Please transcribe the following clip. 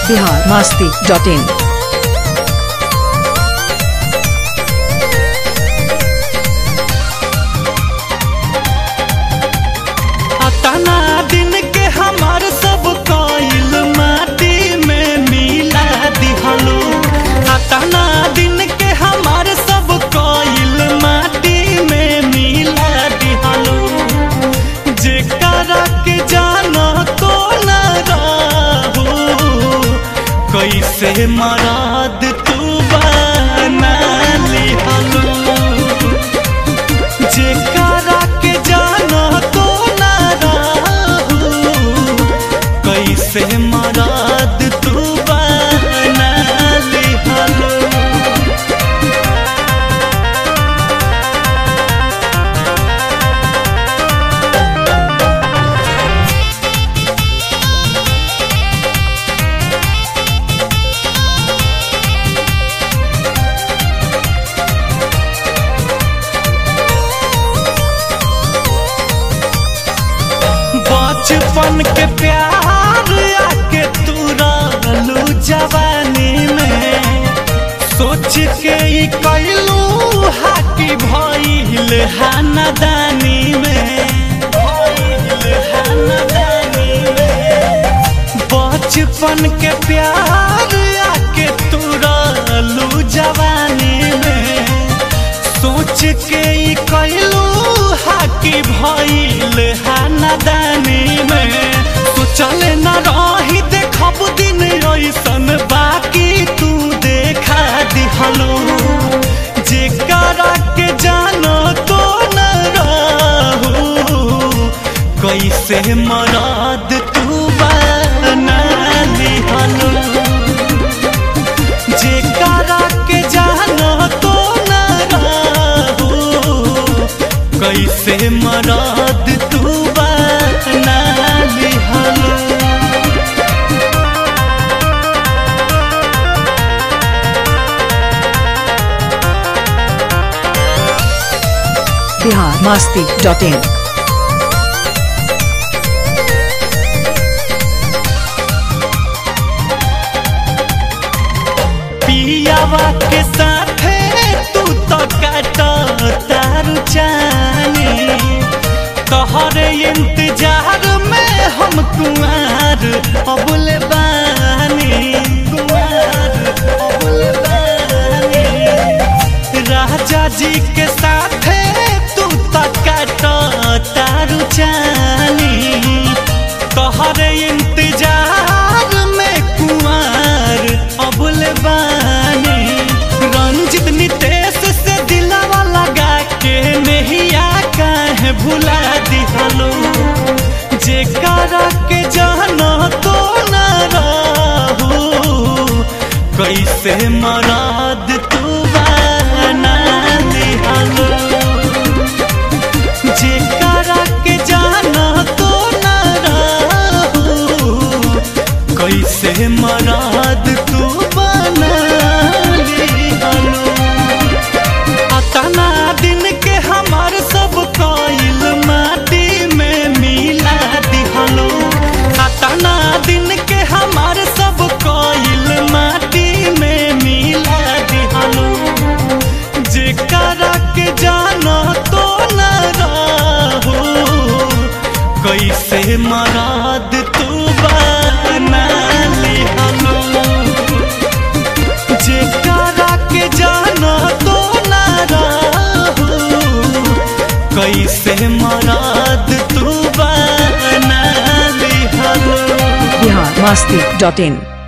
Bihar Masti dot इन अतना दिन के हमार सब कइल माटी में मिला दिहलो अतना दिन के हमार सब कइल माटी में मिला दिहलो जेकरा के जानो तो न रहू कैसे मराद तू बना लिहलो जेकरा के जानो तो ना रहू कैसे मराद तू बना लिहलो बचपन के प्यार आके तू रहलू जवानी में सोच के ई कैलू हाकी भइल हानदानी में भइल हानदानी में बचपन के प्यार आके तू रहलू जवानी में सोच के ई कैलू हाकी भइल हानदानी में सोचल न रही देखब दिन ऐसन बाकी तू देखा दिहलो जेकरा के जानो तो न रहू कैसे मराद तू बना लिहलो जेकरा के जानो तो न रहू कैसे मराद तू बना लिहलो बिहार मास्ती डॉट इन पियावा के साथे तू तो काट तारू जानी तोहरे इंतजार में हम कुआर अबुल बानी कुआर अबुल बानी राजा जी के साथे तू तो काट तारू जानी तोहरे इंतजार में कुआर अबुल बानी रंजित नितेश से दिलावा लगा के नहिया काहे भुला दिहलो जेकरा के जानो तो न रहू कैसे मराद तू बना दिहलो जेकरा के जाना तो न रहू कैसे मराद तू बना लिहलो अतना दिन के हमार सब कइल माटी में मिला दिहलो अतना दिन के हमार सब कइल माटी में मिला दिहलो जेकरा के जानो तो न रहू कैसे मराद तू बना लिहलो जेकरा के जानो तो न रहू कैसे मराद तू बना लिहलो बिहार मास्ती डॉट इन